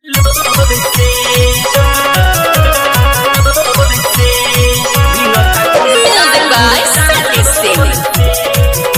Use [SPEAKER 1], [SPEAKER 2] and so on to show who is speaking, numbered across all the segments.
[SPEAKER 1] Music by Sandy Singh.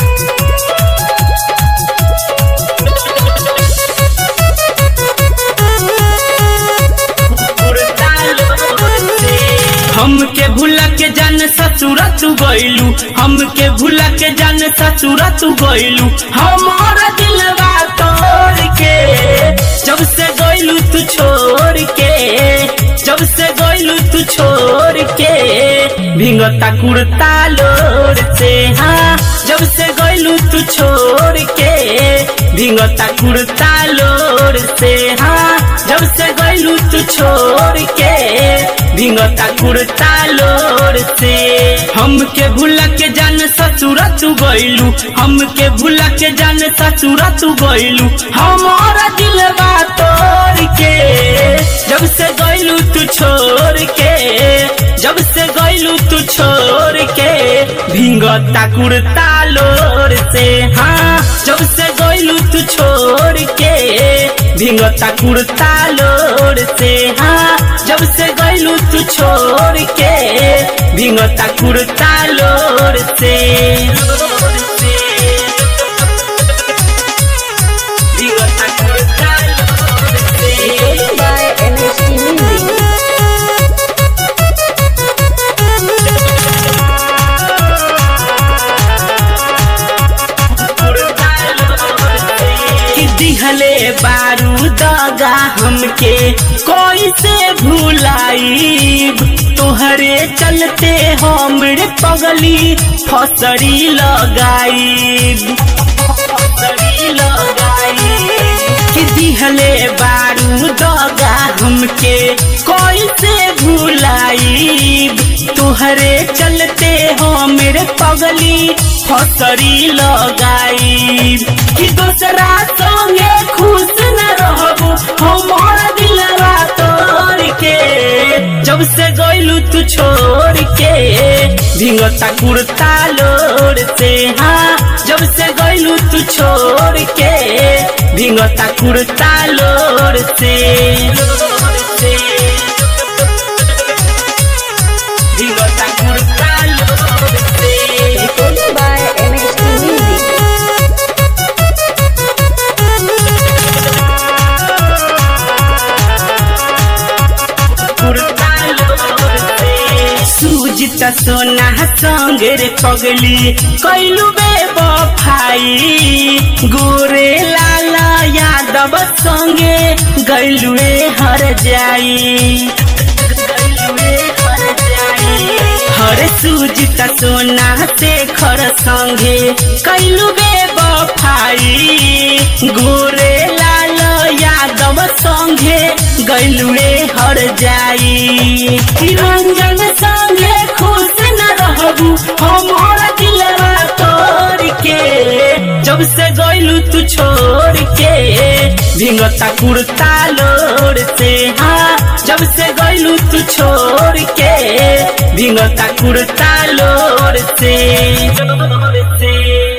[SPEAKER 2] हमके भूला के जान ससुरा तू गइलू हमके भूला के जान ससुरा तू गइलू हमारा दिलवा तोड़ के जब से गइलू तू छोड़ के जब से गइलू तू छोड़ के भिंगता कुर्ता लोर से हाँ जब से गइलू तू छोड़ के भिंगता कुर्ता लोर से हाँ जब से गइलू तू छोड़ के भिंगता कुर्ता लोर से हमके भूला के जान ससुरा तू गइलू हमके भूला के जान ससुरा तू गइलू हमारा दिलवा तोड़ के जब से गइलू तू छोड़ के जब से गइलू तू छोड़ के भिंगता कुर्ता लोर से हाँ जब से गइलू तू छोड़ के भिंगता कुर्ता लोर से हाँ जब से गइलू तू छोड़ के भिंगता कुर्ता लोर से भिंगता कुर्ता लोर से
[SPEAKER 1] Recorded by MHT Music.
[SPEAKER 2] कि दिहले बारू दगा हमके कोई से भूलाई तोहरे चलते हमरे पगली फसरी लगाई फसरी लगाई कि दिहले बारू दगा हमके कोई से भूलाई तोहरे चलते हो मेरे पगली फसरी लगाई कि दूसरा संगे खुश न रहबो हमारा दिलवा तोड़ के जब से गइलू तू छोड़ के भिंगता कुर्ता लोर से हाँ जब से गइलू तू छोड़ के भिंगता कुर्ता लोर से भिंगता कुर्ता लोर से
[SPEAKER 1] Recorded by MHT Music.
[SPEAKER 2] Sujit सोना संग रे पगली कैलू बे बफाई गोरे लाला यादव संगे गैलुए हर जाई गैलुए हर जाई हर सूजित सोना से खर संगे कैलू बे बफाई गोरे लाल यादव संगे गैलुए हर जाई कि रंजन संगे खुश न रहबू हमारा दिलवा तोड़ के जब से गइलू तू छोड़ के भिंगता कुर्ता लोर से हाँ जब से गइलू तू छोड़ के भिंगता कुर्ता लोर से